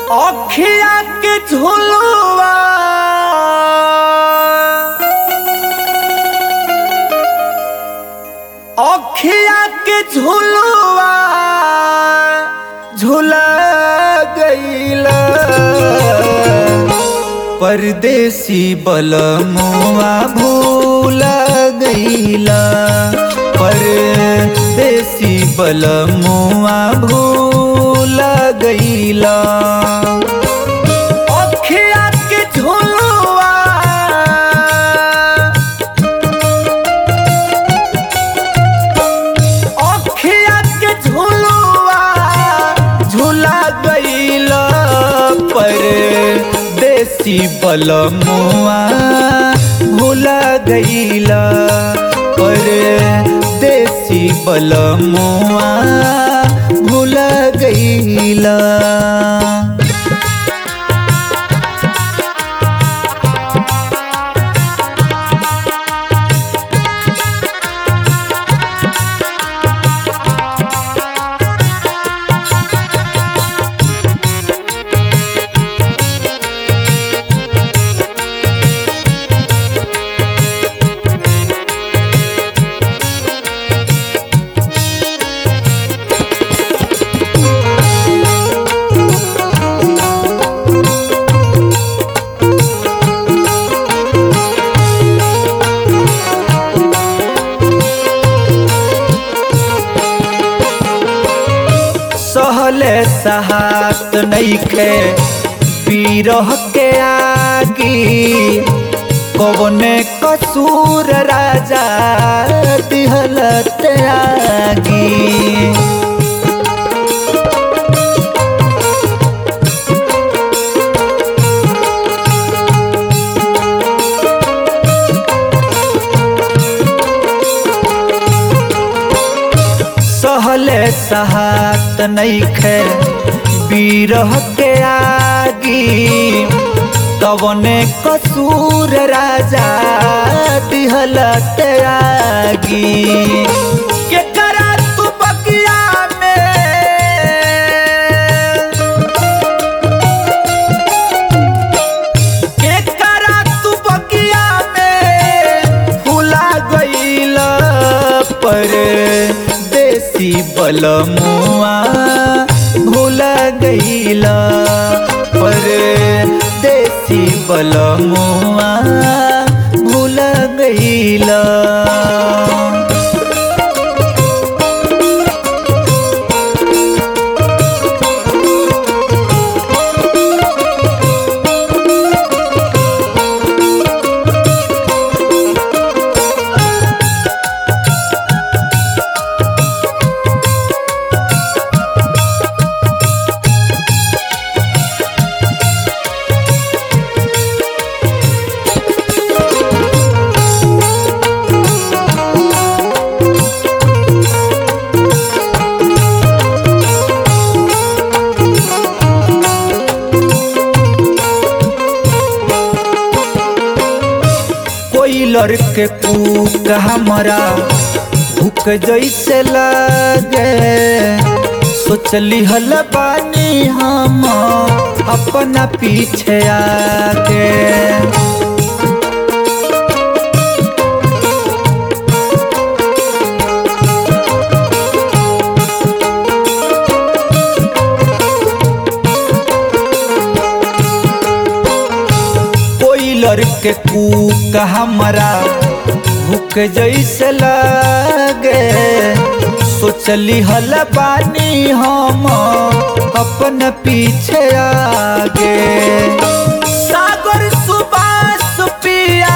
अखिया के झुलवा अखिया के झुलवा झुला गईला परदेसी बलमुआ भूल गईला परदेसी बलमुआ भूल गईला अखिया के झुलवा अखिया के झुलवा झूला गईल पर देसी बलमुआ भूला गईल पर देसी बलमुआ भूला गईला सहले सहात नईखे पीरह के आगी कवने कसूर राजा दिहलत आगी सहले सहात नईखे बीरह के आगी कवने कसूर राजा दिहलत आगी केकरा तू बगिया में केकरा तू बगिया में फुला गईल पर देसी बलमुआ भूला गईल पर देसी बलमुआ भूला गईल कोई लड़के कूक हमरा भूख जैसे लगे सोचली हल बानी हम अपना पीछे आगे कोई लड़के कूक हमरा भूख जैसे लगे सोचली हल बानी हम अपन पीछे आगे सागर सुबास पिया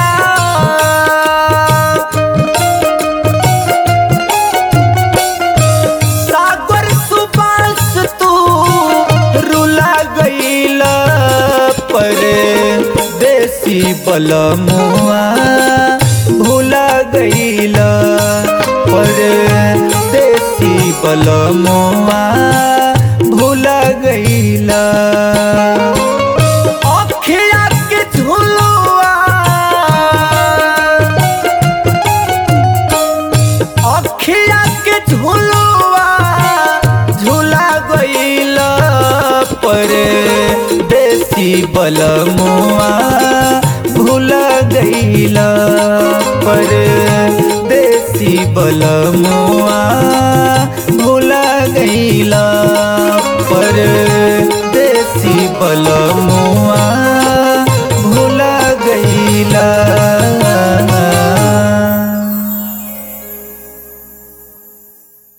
सागर सुबास तू रुला गईल पर देसी बलमुआ भूला गईल पर देसी बलमुआ भूला गईल अखिया के झुलवा अखिया के झुलवा झूला गईल पर बलमुआ भूल गईला परदेसी बलमुआ भूल गईला